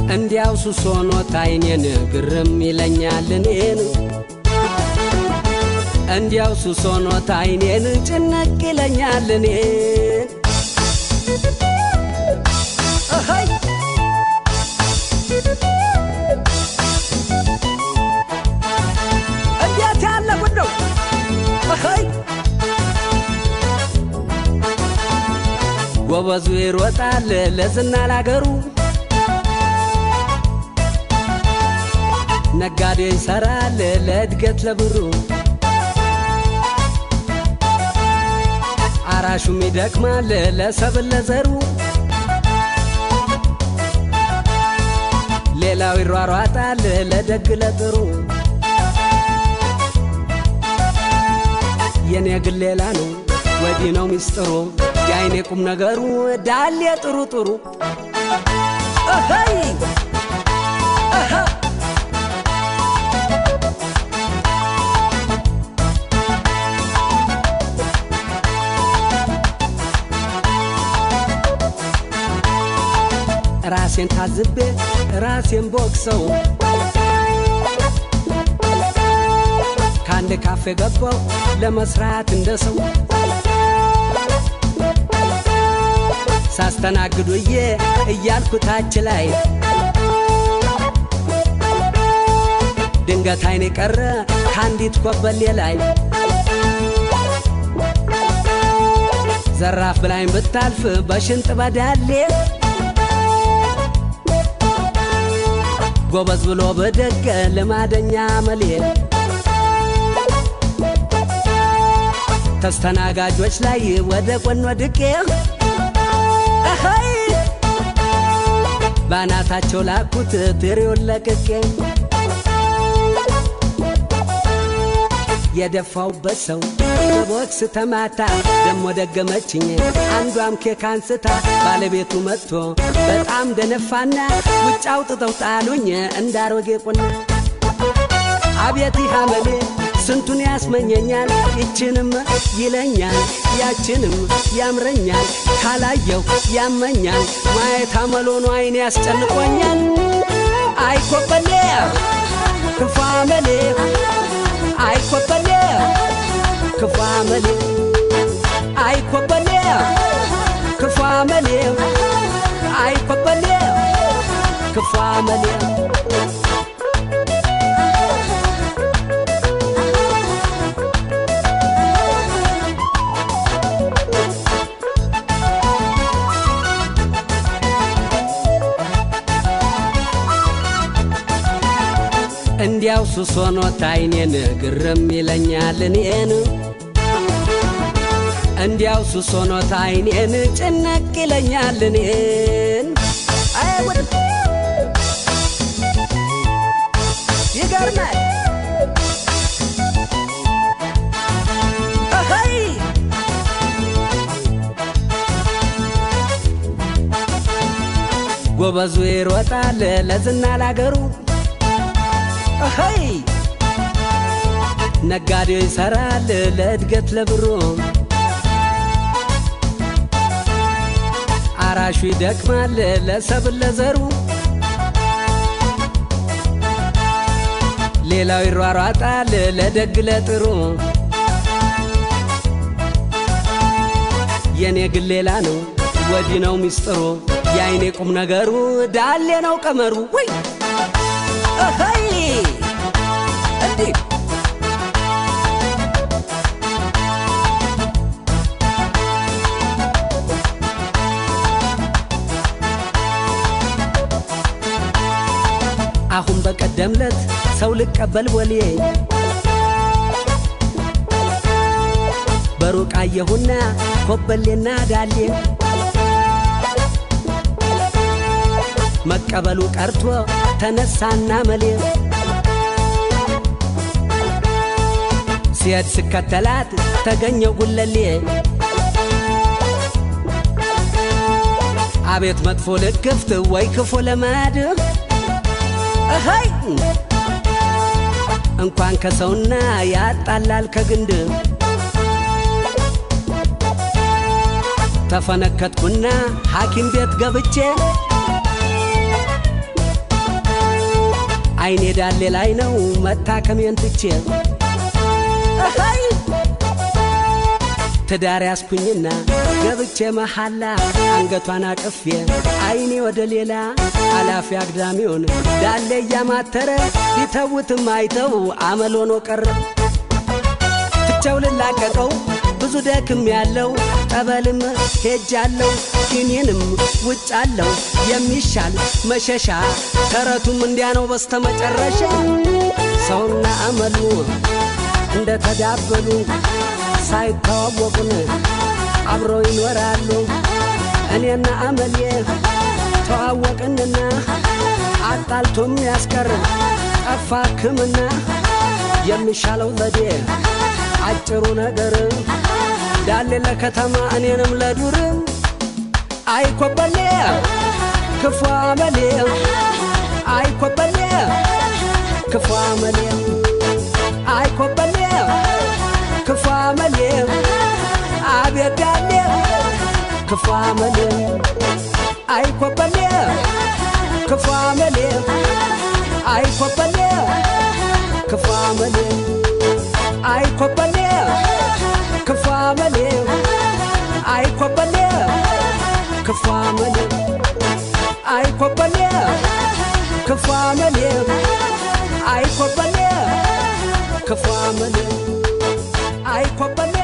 እንዲያው ሱስ ሆኖት አይኔን ግርም ይለኛል እኔን እንዲያው ሱስ ሆኖት አይኔን ጭንቅ ይለኛል እኔን እኸይ እንዴት ያለ ጉድ ነው! እኸይ ጎበዙ ይሮጣል ለዝና ላገሩ ነጋዴ ይሰራል ለእድገት ለብሩ አራሹም ይደክማል ለሰብል ለዘሩ ሌላው ይሯሯጣል ለደግ ለጥሩ የኔ ግን ሌላ ነው ወዲህ ነው ሚስጥሩ የአይኔ ቁም ነገሩ ዳሌ ጥሩ ጥሩ እኸይ እኸ ራሴን ታዝቤ ራሴን ቦክሰው ከአንድ ካፌ ገባው ለመስራት እንደ ሰው ሳስተናግዱዬ እያልኩ ታች ላይ ድንገት አይኔ ቀረ ከአንዲት ኮበሌ ላይ ዘራፍ ብላኝ ብታልፍ በሽንጥ በዳሌ ጎበዝ ብሎ በደገ ልማደኛ መሌ ተስተናጋጆች ላይ ወደ ጎን ወድቄ እኸይ ባናታቸው ላኩት ትሪውን ለቅቄ የደፋውበት ሰው በቦክስ ተማታ ደሞ ደገመችኝ አንዷም ኬክ አንስታ ባለቤቱ መጥቶ በጣም ደነፋና ውጭ አውጥተው ጣሉኝ እንዳሮጌ ቁና አቤት አመሌ ስንቱን ያስመኘኛል ይችንም ይለኛል ያችንም ያምረኛል ካላየው ያመኛል ማየት አመሎኑ አይኔ ያስጨንቆኛል አይኮበሌ ክፉ አመሌ አይኮበሌ ክፉ አመሌ አይኮበሌ ክፉ አመሌ አይኮበሌ ክፉ አመሌ እንዲያው ሱስ ሆኖት አይኔን ግርም ይለኛል እኔን እንዲያው ሱስ ሆኖት አይኔን ጭነቅ ይለኛል እኔን አይ ወደ ይገርማል እኸይ ጎበዙ ይሮጣል ለዝና ላገሩ እኸይ ነጋዴው ይሰራል ለእድገት ለብሩ አራሹ ይደክማል ለሰብል ለዘሩ ሌላው ይሯሯጣል ለደግ ለጥሩ የኔ ግን ሌላ ነው ወዲህ ነው ሚስጥሩ የአይኔ ቁም ነገሩ ዳሌ ነው ቀመሩ ወይ እኸይ እንዲህ አሁን በቀደምለት ሰው ልቀበል ቦሌ በሩቅ አየሁና ኮበሌና ዳሌ መቀበሉ ቀርቶ ተነሳና መሌ ሲሄድ ስከተላት ተገኘው ጉለሌ አቤት መጥፎ ልክፍት ወይ ክፉ ለማድ እኸይ እንኳን ከሰውና ያጣላል ከግንድ ተፈነከትኩና ሐኪም ቤት ገብቼ አይኔ ዳሌ ላይ ነው መታከሜን ትቼ እኸይ ትዳር ያስኩኝና ገብቼ መሐላ አንገቷን አቅፌ አይኔ ወደ ሌላ አላፊ አግዳሚውን ዳሌ እያማተረ ቢተውትም አይተው አመል ሆኖ ቀረ። ትቸው ልላቀቀው ብዙ ደክም ያለው ጠበልም ሄጃለው ኪኒንም ውጭ አለው የሚሻል መሸሻ ተረቱም እንዲያ ነው በስተመጨረሻ ሰውና አመሉ እንደ ተዳበሉ ሳይተዋወቁን አብረው ይኖራሉ። እኔና አመሌ ተዋወቅንና አጣልቶም ያስቀር ጠፋ ሕክምና የሚሻለው ዘዴ አጭሩ ነገር ዳሌ ለከተማ እኔንም ለዱር አይኮበሌ ክፉ አመሌ አይኮበሌ ክፉ አመሌ አይኮበሌ ክፉ አመሌ አቤት ዳሌ ክፉ አመሌ አይኮበሌ ክፉ አመሌ አይኮበሌ ክፉ አመሌ አይኮበሌ ክፉ አመሌ አይኮበሌ ክፉ አመሌ አይኮበሌ ክፉ አመሌ አይኮበሌ ክፉ አመሌ አይኮበሌ